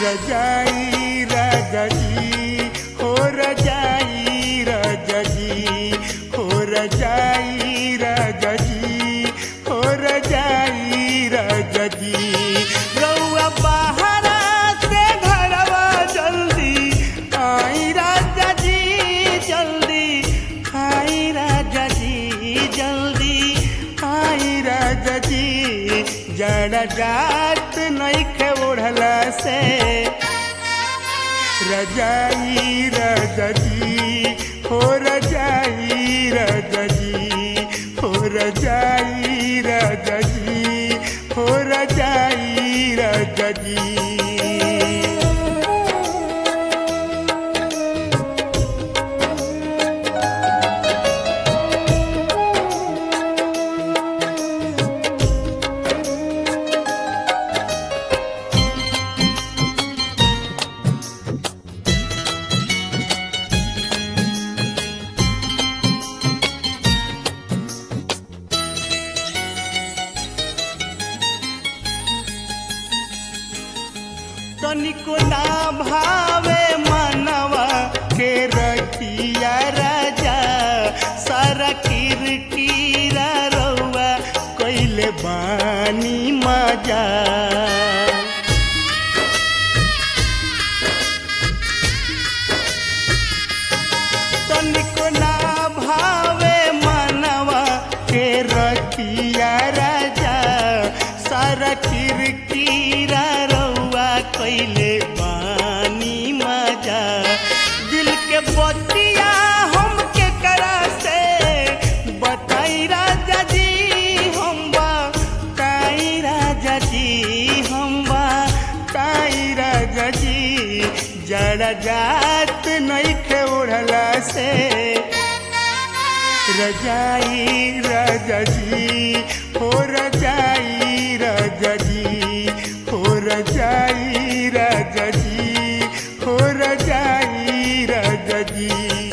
रजाई रजजी हो रजाई रजजी हो रजाई रजजी हो रजाई रजजी रउआ बाहरा से घरवा जल्दी आई राजा जी जल्दी आई राजा जी जल्दी आई राजा जी जड़ा जात नइखे ओढ़ला से रजाई रजजी हो रजाई रजजी हो रजाई रजजी हो रजाई रजजी तनिको ना भावे मनवा के रखिया राजा सारा किरकिरा रउआ कैले बानी मजा तनिको ना भावे मनवा के रखिया राजा सारा किरकिरा रउआ कैले बानी मजा दिल के बतिया हम के करा से बताई राजा जी हम बा काई राजा जी हम बा काई राजा जी जड़ा जात नइखे ओढ़ला से रजाई रजजी हो रजाई रजजी हो रजाई रजजी हो रजाई रजजी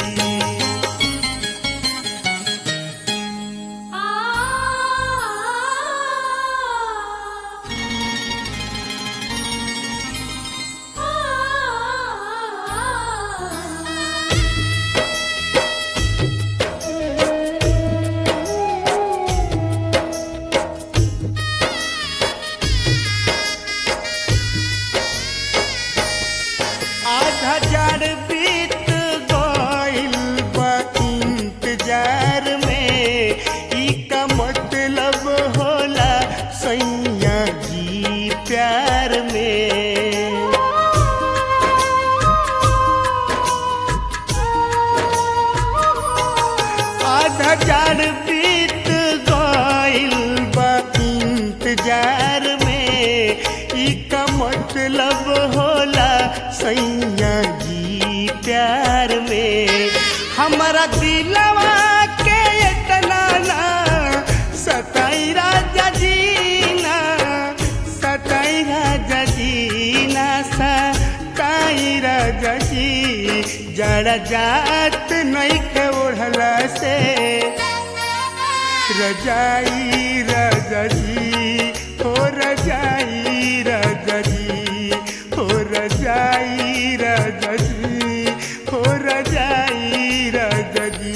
आ आधा जार बीत गइल बा इंतजार में ई का मतलब होला सैया जी प्यार में आधा जार बीत गइल बा इंतजार में ई का मतलब होला सैया जी प्यार में हमारा दिलवा के इतना ना सताई राजा जी ना सताई राजा जी ना सताई राजा जी जड़ा जात नइखे ओढ़ला से रजाई रजजी हो रजाई रजजी हो रजाई रजजी हो रजाई रजजी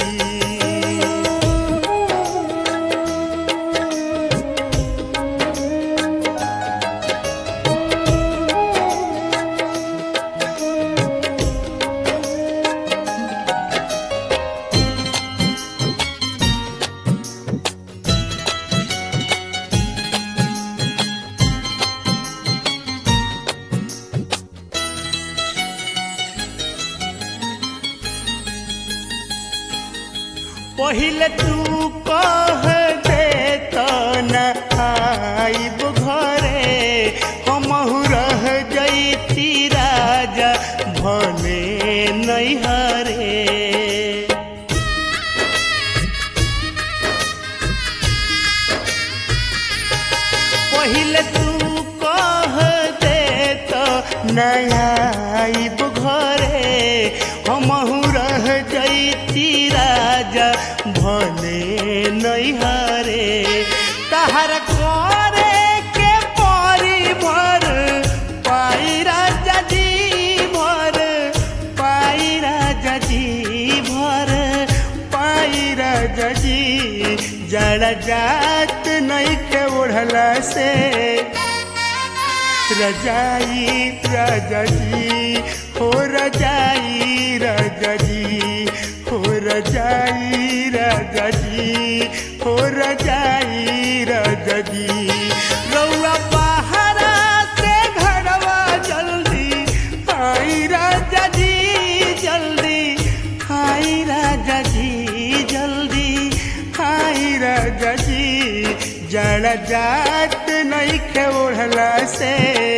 पहिले तू कह दे त न आइब घरे हमहु रह जैती राजा भले नैहरे पहिले तू कह दे त नया आइब घरे हमहु रह जैती राजा भले नैहरे जड़ जात नहीं के ओढ़ला से रजाई राजा जी हो रजाई राजा जी हो रजाई राजा जी हो रजाई राजा जी रउआ बाहरा से घरवा जल्दी आई राजा जी जल्दी आई राजा जी जल्दी आई राजा जी जड़ जात नहीं के ओढ़ला से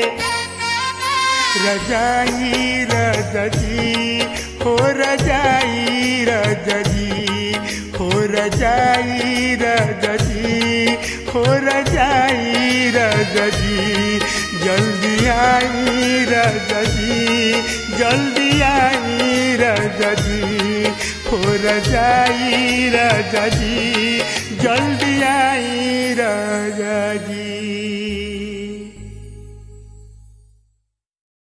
रजाई राजा जी हो रजाई राजा जी हो रजाई राजा जी हो रजाई राजा जी जल्दी आई राजा जी जल्दी आई राजा जी हो रजाई राजा जी